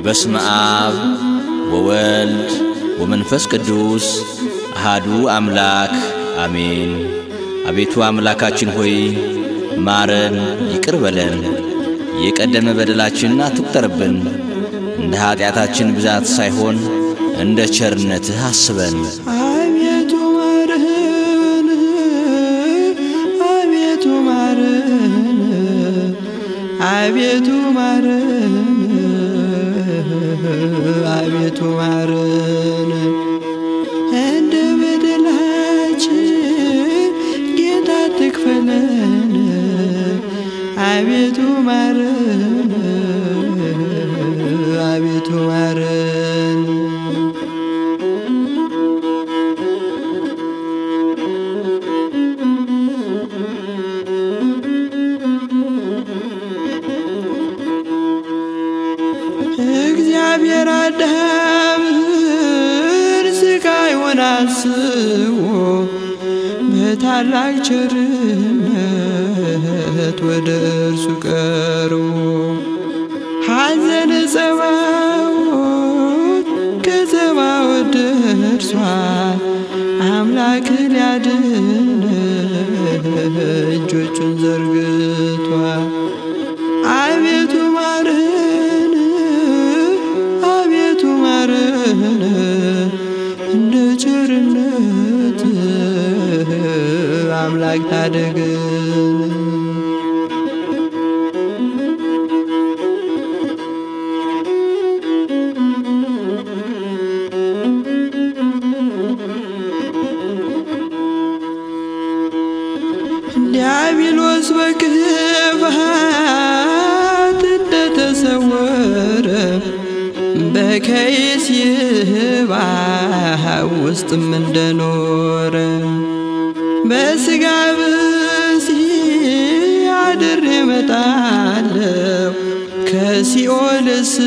በስመ አብ ወወልድ ወመንፈስ ቅዱስ አሃዱ አምላክ አሜን። አቤቱ አምላካችን ሆይ ማረን፣ ይቅር በለን፣ የቀደመ በደላችንን አትቁጠርብን፣ እንደ ኀጢአታችን ብዛት ሳይሆን እንደ ቸርነትህ አስበን። አቤቱ ማረን፣ አቤቱ ማረን፣ አቤቱ ማረን፣ አቤቱ ማረን። እንደ በደላችን ጌታ ትክፈለን፣ አቤቱ ማረን፣ አቤቱ ማረን። እግዚአብሔር አዳምን ስቃዩን አስቦ በታላቅ ቸርነት ወደ እርሱ ቀርቦ ሐዘን ጸባዖት ከጸባዖት ደርሷል አምላክ ሊያድን እጆቹን ዘርግቷል። አቤቱ ማረን፣ አቤቱ ማረን፣ እንደ ቸርነት አምላክ ታደገን። ዲያብሎስ በክፋት እንደተሰወረ በከይስ ይባህ ውስጥም እንደኖረ በስጋ ብሲ አድሬ እመጣለሁ ከሲኦል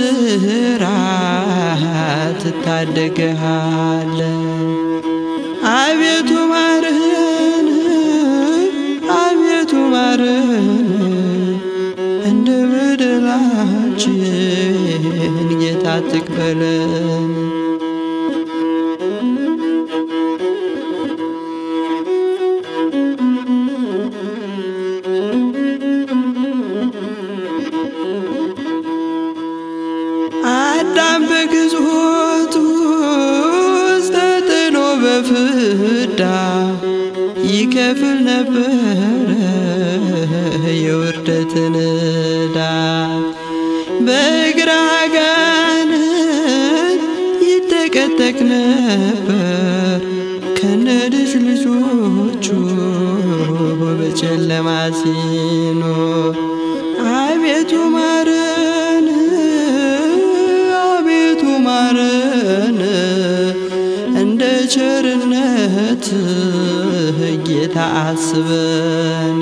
እስራት እታደግሃለሁ። አቤቱ ማረን፣ አቤቱ ማረን፣ እንደ በደላችን ጌታ ትክፈለን። አዳም በግዞት ውስጥ ተጥሎ በፍዳ ይከፍል ነበረ የውርደትን ዕዳ በእግረ አጋንንት ይጠቀጠቅ ነበር ከነ ልጅ ልጆቹ በጨለማ ሲኖር አቤቱ ማረን አቤቱ ማረን እንደ ቸርነት ጌታ አስበን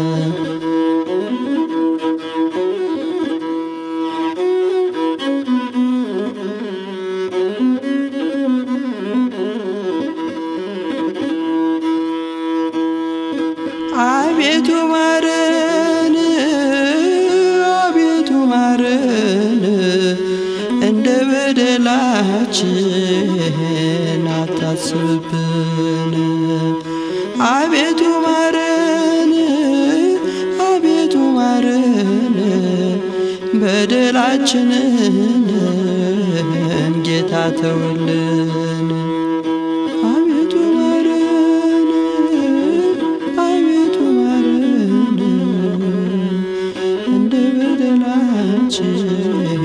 አቤቱ ማረን አቤቱ ማረን እንደ በደላችን አታስብብን። አቤቱ ማረን አቤቱ ማረን በደላችንን ጌታ ተውልን። አቤቱ ማረን አቤቱ ማረን እንደ በደላችን